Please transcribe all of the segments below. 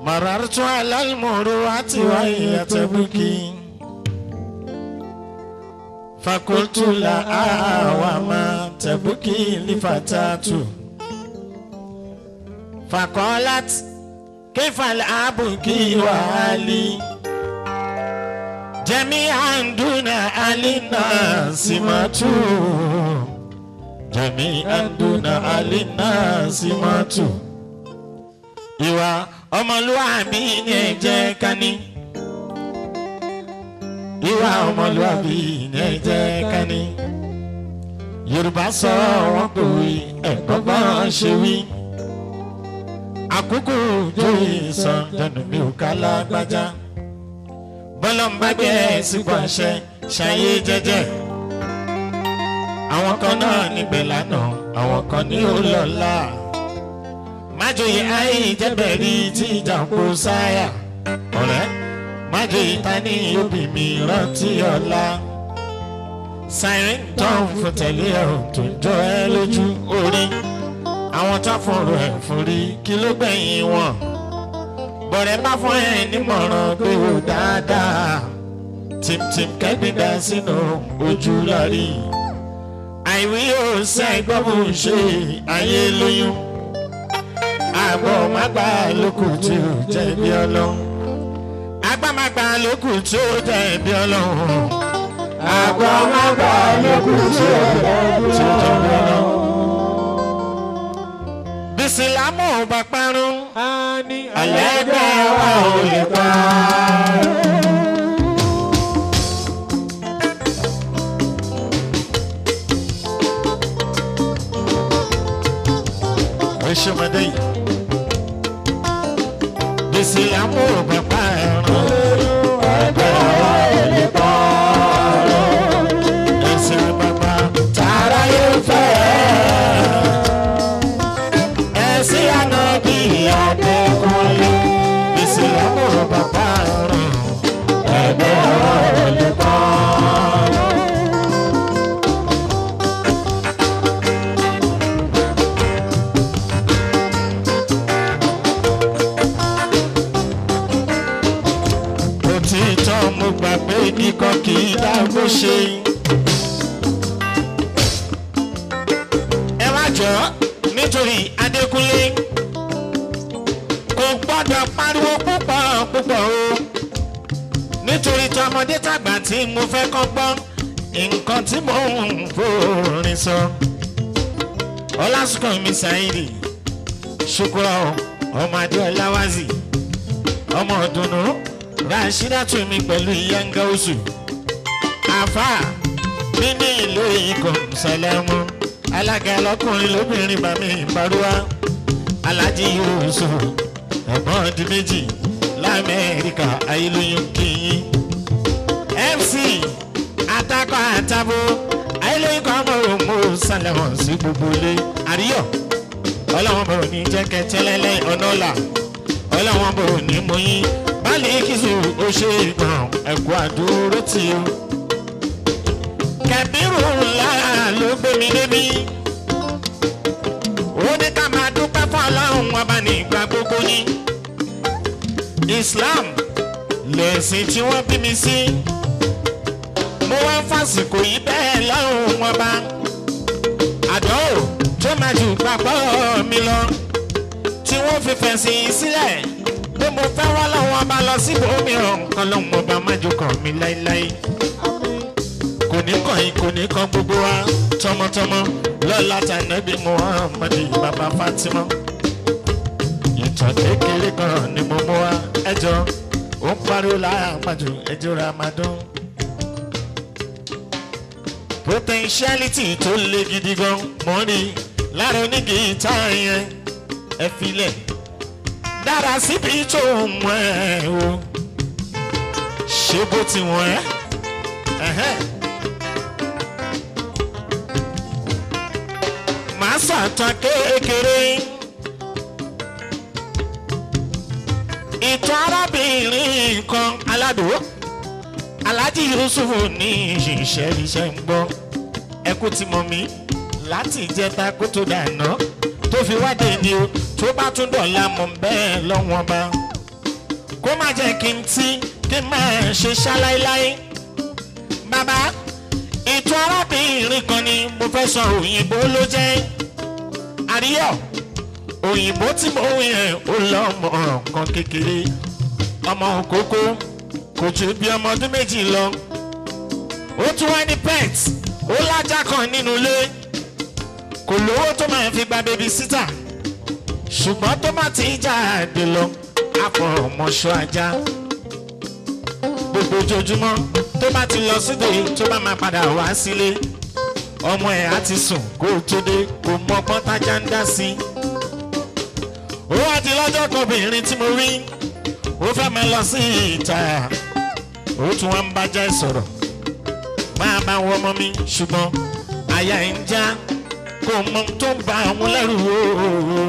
مررت على المروءة وهي تبكي فقلت لها وما تبكي لفتاة فقالت كيف الأبكي وعلي جميعا دون علينا سمات جميعا دون علينا سمات ìwà ọmọlúwàbí ni ẹ jẹ́ ká ní. ìwà ọmọlúwàbí ni ẹ jẹ́ ká ní. yorùbá sọ wọn kò wí ẹ̀gbọ́n bọ́n ṣe wí. àkókò joyè sàn jẹnu mi ò ká lágbájá. bọ́lá ń bá gbé ẹ̀ sípò àṣẹ ṣayé jẹ́jẹ́. àwọn kan náà níbẹ̀ lánàá àwọn kan ní ó lọ́la májòyè ayé ìjẹ́bẹ̀rí tí ìjà kó sáyà ọ̀rẹ́ májòyè ta ní òbí mi rántí ọ̀la siren tán fún tẹ̀lé ẹ̀rùn tó ń jọ ẹ́ lójú orí àwọn tó fọ̀rọ̀ ẹ̀ fún rí kí ló gbẹ̀yìn wọn bọ̀rẹ̀ bá fún ẹ̀ nímọ̀ràn pé ó dáadáa tìmtìm kẹ́gbìndà sínú ojú lọ́rí àìwí yóò sẹ́gbọ́n bó ṣe ayé lóyún àgbọ̀ mágbà lókù tí ó jẹ̀bi ọlọ́run. agbámagbà lókù tí ó jẹ̀bi ọlọ́run. àgbọ̀ mágbà lókù tí ó jẹ̀bi ọlọ́run. bísílámù bá parun. àlẹ́gbẹ́ wa ò lè pa. Oṣomọdé yìí gbèsè àmúrò bàbá ẹran ẹgbẹ́ ọ̀rọ̀ ẹ̀lẹ́ bọ́ ẹsẹ̀ bàbá tààrà yóò fẹ́ ẹsẹ̀ àná bí adékọ́lé gbèsè àmúrò bàbá ẹran ẹgbẹ́ ọ̀rọ̀ ẹ̀lẹ́ bọ́. òtítọ́ mo gbà pé kíkọ́ kì í dágbó ṣe. ẹ wá jọ nítorí adékúnlé kò gbọ́dọ̀ pariwo púpọ̀ púpọ̀ o nítorí tọmọdé tàgbà tí mo fẹ́ kọ́ gbọ́ nǹkan tí mò ń forin sọ. ọlásùnkàn mi ṣàìrì ṣùkúrọ̀ ọmọ adéọlá wáṣí ọmọ ọdùnnú rashidatu mi pẹ̀lú yanga oṣù àfà mi ní ìlú ikọ̀ sàlẹ̀mù alága lọkùnrin lóbìnrin bàmí ìparúwá alájí oṣù ẹ̀gbọ́n ọdún méjì lamẹ́ríkà ayélujára kìíní fc atakọ àtàbò ayélujára ọmọ òmò sàlẹ̀mù sí gbogbo ilé àríyọ̀ ọlọ́wọ́n bọ̀ ní jẹ́kẹ́tẹ́lẹ́lẹ́ ọ̀nà ọ̀la ọlọ́wọ́n bọ̀ ní mọ́yìn báàlì kìsù ó ṣe ìgbọ̀n ẹ̀kọ́ àdúró tì ó. kẹ̀bírù ńlá ló gbé mi débi. ó ní ká máa dúpẹ́ fún ọlọ́run ọba ní ìgbà gbogbo yín. islam lẹ̀sìn tí wọ́n bí mi sí. mo wá ń fàsìkò yìí bẹ́ẹ̀ lọ́rùn ọba. àdánwò tó máa jù gbàgbọ́ mi lọ. tí wọ́n fi fẹ̀sìn sílẹ̀ pé mo fẹ́ wá láwọn ọba lọ sí ibòmíràn kan lóun ọba májò kàn mí láéláé. kò ní kàn yín kò ní kan gbogbo wa tọmọtọmọ lọ́la tànàbí muhammed bàbá fatima. ìtàn kékeré kan ni mo mú wa ẹjọ́ ó ń pariwo láyà májò ẹjọ́ ramadan. potentiality tó le gidi gan mọ́ ni lára onígi tá yẹn ẹ filẹ̀ dára síbi tó mọ ẹ o ṣé bó ti wọ̀n ẹ́ ẹ̀hẹ́n. màá sàtàn kékeré ìtàn arábìnrin kan aládùúgbò alájí yusufu ní ìṣiṣẹ́ iṣẹ́ ń gbọ́ ẹkú ti mọ̀ mí láti ìjẹta kó tó dànù tó fi wádé ni o tó bá tún dọ̀la mọ̀ bẹ́ẹ̀ lọ́wọ́n bá kó má jẹ́ kí n tí kí n máa ṣe ṣáláíláí. bàbá ètò arábìnrin kan ni mo fẹ́ sọ òyìnbó ló jẹ́ àríyọ̀ òyìnbó tí mo yẹn ó lọ́mọ kan kékeré ọmọ òkókó kò ju bí ọmọ ọdún méjì lọ ó tún wá ní pet ó lájà kan nínú ilé kò lówó tó máa fi gba baby sitter ṣùgbọ́n tó bá ti jáde lọ àfọ̀mọ́ṣọ́ ajá gbogbo ojoojúmọ́ tó bá ti lọ síde tó bá máa padà wá sílé ọmọ ẹ̀ á ti sùn kó o tó dé kó mọ pọ́ntájá ń dá sí i ó wá di lọ́jọ́ kan obìnrin tí mo rí ó fẹ́ máa lọ sí ìta ó tún wá ń bájá sọ̀rọ̀ máa bá wọ ọmọ mi ṣùgbọ́n àyà ẹ̀ ń já kò mọ tó ń ba àwọn lẹ́rù ooo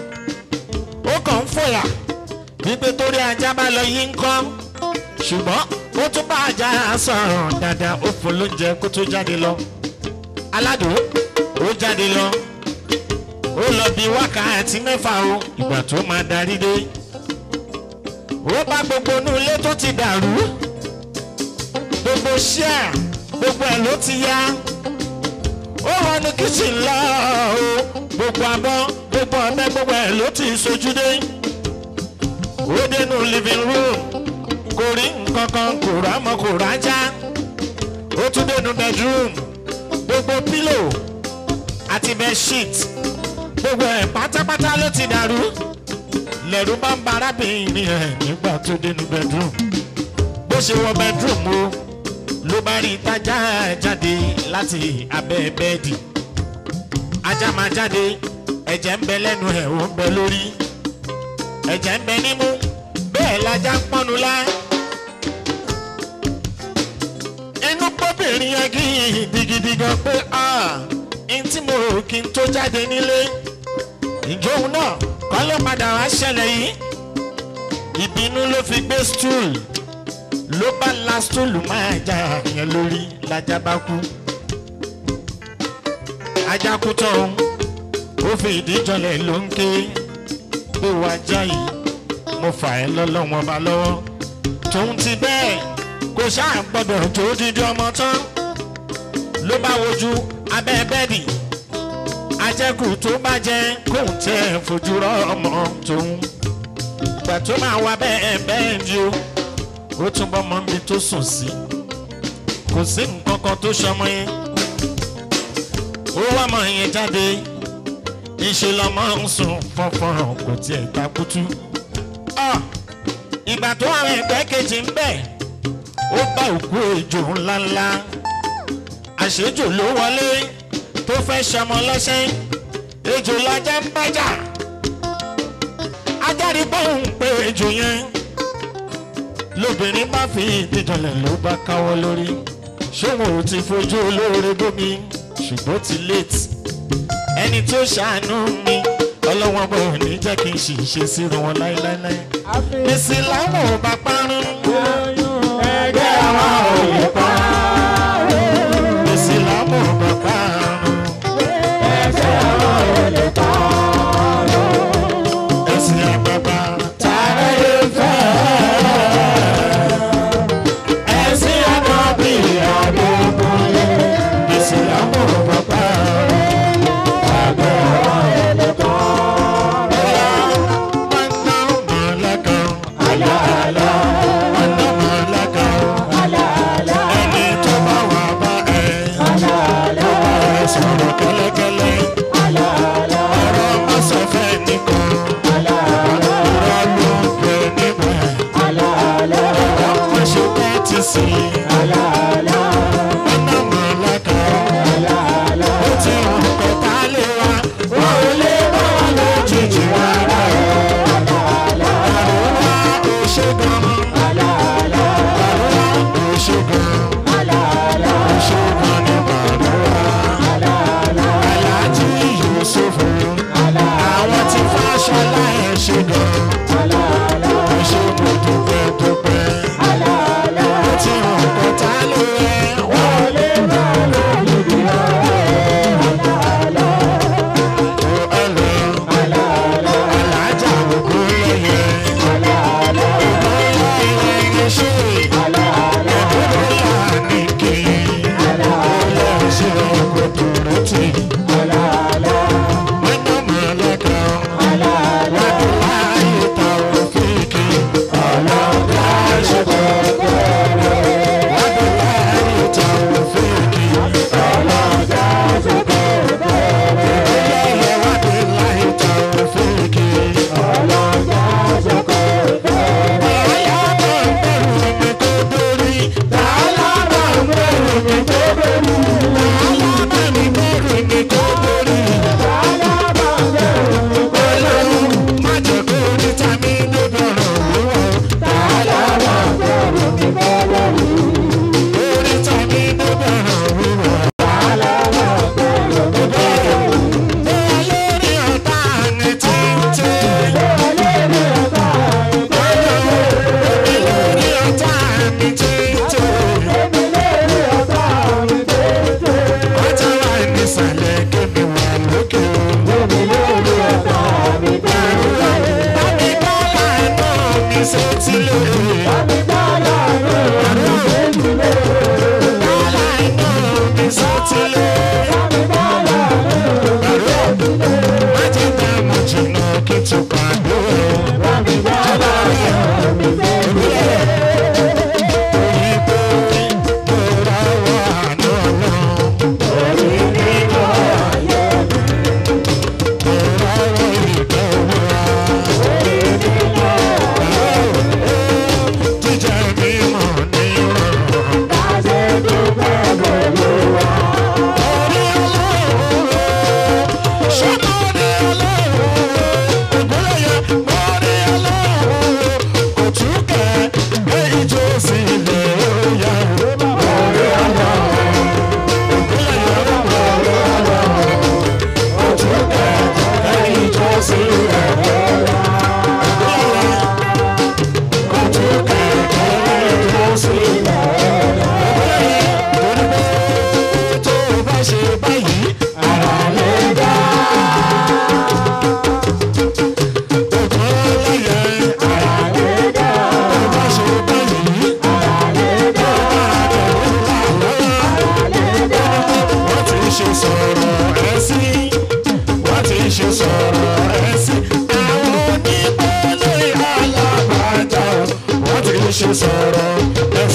ó kàn ń fòyà wípé torí ajá bá lọ yí ń kọ́ ṣùgbọ́n ó tún bá ajá sọ̀rọ̀ dáadáa ó fún lóúnjẹ kó tó jáde lọ aládùn ó jáde lọ ó lọ bí wákàtí mẹ́fà o ìgbà tó máa darí dé ó bá gbogbo inú ilé tó ti dàrú gbogbo ṣíà gbogbo ẹ̀ ló ti yá ó wọnú kíchìn lọ o gbogbo abọ́ gbogbo ọ̀bẹ gbogbo ẹ̀ ló ti sojú dé ó dénú living room kò rí nǹkan kan kò rámọ kò rájá ó tún dénú bedroom gbogbo pillow àti bedsheet gbogbo ẹ̀ pátápátá ló ti dàrú lẹ́rú bá ń ba arábìnrin ẹ̀ nígbà tó dénú bedroom bó ṣe wọ bedroom o ló bá rí tájà jáde láti abẹ́ bẹ́ẹ̀dì ajá máa jáde ẹ̀jẹ̀ ń bẹ lẹ́nu ẹ̀ ó ń bẹ lórí ẹ̀jẹ̀ ń bẹ nímú bẹ́ẹ̀ lajá ń pọ́nu lá inú pọ́bìnrin yẹn kí gidigidi gan pé n tí mo rò kí n tó jáde nílé ìjóun náà kọ́ ló padà wá ṣẹlẹ̀ yìí ìbínú ló fi gbé stool ló bá la stool máa já yẹn lórí lajá bá kú ajá kú tán ó fi ìdí jọlẹ̀ ló ń ké pé wàá já yìí mo fà ẹ́ lọ́lọ́wọ́n ba lọ́wọ́ tòun ti bẹ́ẹ̀ kò ṣáà gbọ́dọ̀ tó dídí ọmọ tán ló bá wojú abẹ́ bẹ́ẹ̀dì ajẹ́kù tó bá jẹ́ kóun tẹ́ fojú rọ́ ọmọ tòun ìgbà tó máa wá bẹ́ẹ̀ bẹ́ẹ̀ ni o ó tún bọ́ mọ́ mi tó sùn sí kò sí nǹkan kan tó ṣọmọ yẹn ó wá mọ yẹn jáde ìṣe lọmọ ń sùn fọnfọn kò tiẹ̀ takutu ìgbà tó àwọn ẹgbẹ́ kejì ń bẹ̀ ó bá òkú ejò ńláńlá àṣejò ló wọlé tó fẹ́ ṣọmọ lọ́sẹ̀ ejò lajá ń bájà ajáde bóun pé ejò yẹn lóbìnrin bá fi ìdíjọlẹ̀ ló bá káwọ́ lórí ṣóun ò ti fojú olóore gómi ṣùgbọ́n ti late ẹni tó ṣàánú mi ọlọ́wọ́n bò ní jẹ́ kí n sì ṣe sírun wọn láéláé èsì làwọn ò bá parun ẹgbẹ́ àwọn ò lè pa èsì làwọn ò bá parun ẹgbẹ́ àwọn ò lè pa èsì àgbàgbà tààrà yóò fẹ́ ẹ̀sìn ànábì àdókòlé èsì làwọn ò bá parun ẹgbẹ́ àwọn ò lè pa. Sọ̀rọ̀ kẹ́lẹ́kẹ́lẹ́, ọ̀rọ̀ má sọ fẹ́ nìkan, ọ̀rọ̀ ló ń pè níbẹ̀, ọ̀rọ̀ má ṣe pẹ́ ti sí, ọ̀nà mọ̀lẹ́ka, ó ti hàn kọ́ta lé wa, wọ́n ò lè bá wọn lójijì rárá. Àrùn wa ò ṣe gan-an. sétílé. Bọ́lá inú mi sétílé. Májèlé mo jìnnà kí tó pàdé. Ìbò mi mo ra wà lọ́nà. Mo ra wọ ìdánwò. Jíjẹ mímọ̀ ní ìrọ̀rùn. Ṣe báyìí, ara lè dá. Ṣe sọ̀rọ̀ ẹ